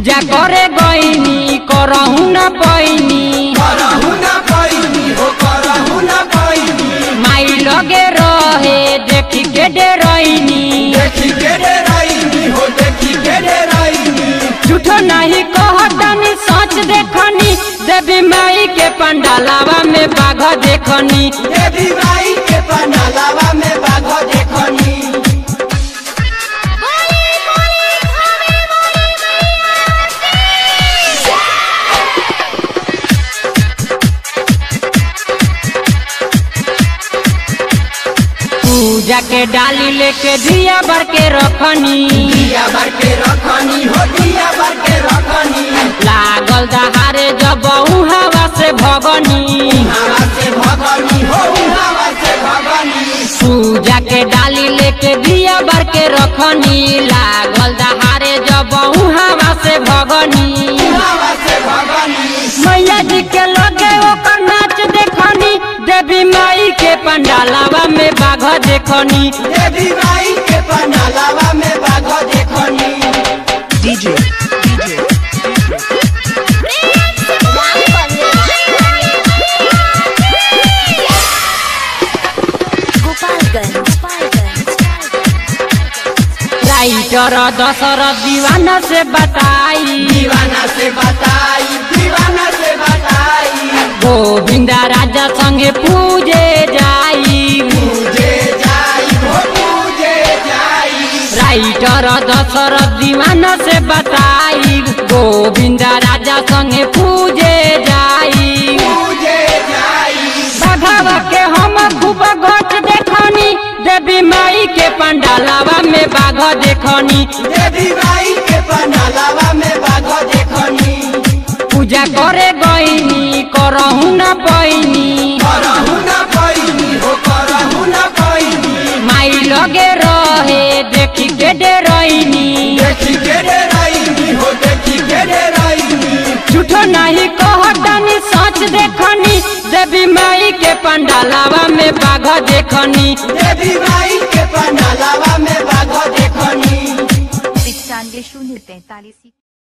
पूजा करे गईनी करहु न पैनी करहु न पैनी हो करहु न पैनी माई लगे रहे देखी के डरैनी देखी के डराइनी हो देखी के डराइनी झूठो नहीं कहतनी सच देखनी देवी माई के पंडालावा में बाघ देखनी देवी माई के पनालावा में बाघ देखनी पूजा के डाली लेके दिया भर के रखनी दिया भर के रखनी हो दिया भर के रखनी लागल दहारे जब हवा से भगनी हवा से भगनी हो हवा से भगनी पूजा के डाली लेके दिया भर के रखनी लागल दहारे जब हवा से भगनी हवा से भगनी मैया जी के लगे ओकर नाच देखनी देवी माई के पंडालावा में बाघ देखनी देवी माई के पनालावा में बाघ देखनी DJ, DJ, Gopalganj Gopalganj writer Dashrath Deewana से बताई दीवाना से बताई दीवाना से बताई गोविंदा राजा संगे पूजे जाई पूजे जाई हो पूजे जाई राइटर दशरथ दीवाना से बताई गोविंदा राजा संगे पूजे जाई पूजे जाई बघावा के हम खूब घट देखनी देवी माई के पंडालावा में बाघ देखनी देवी माई के पनालावा में बाघ देखनी पूजा करे गईनी करहु न पैनी करहु न पैनी हो करहु न पैनी माई लगे रहे देखी के डरैनी देखी के डराइनी हो देखी के डराइनी झूठो नहीं कहतनी सच देखनी देवी माई के पंडालावा में बाघ देखनी देवी माई के पनालावा में बाघ देखनी पिचानवे शून्य तैतालीस